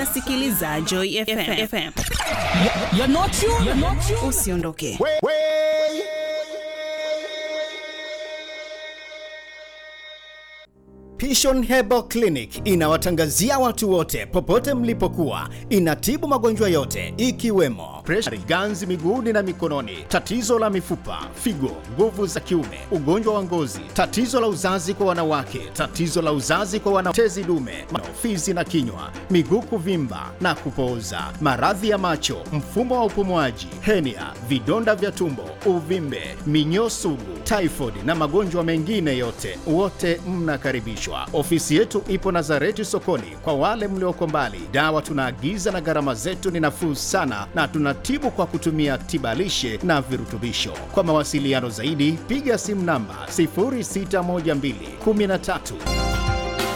unasikiliza Joy FM. FM. You're not you. You're not you. Usiondoke. Pishon Herbal Clinic inawatangazia watu wote popote mlipokuwa. Inatibu magonjwa yote ikiwemo presha, ganzi miguuni na mikononi, tatizo la mifupa, figo, nguvu za kiume, ugonjwa wa ngozi, tatizo la uzazi kwa wanawake, tatizo la uzazi kwa wana tezi dume, fizi na kinywa, miguu kuvimba na kupooza, maradhi ya macho, mfumo wa upumuaji, henia, vidonda vya tumbo, uvimbe, minyoo sugu, typhoid na magonjwa mengine yote, wote mnakaribishwa. Ofisi yetu ipo Nazareti sokoni. Kwa wale mlioko mbali, dawa tunaagiza na gharama zetu ni nafuu sana, na tunatibu kwa kutumia tibalishe na virutubisho. Kwa mawasiliano zaidi, piga simu namba 0612 13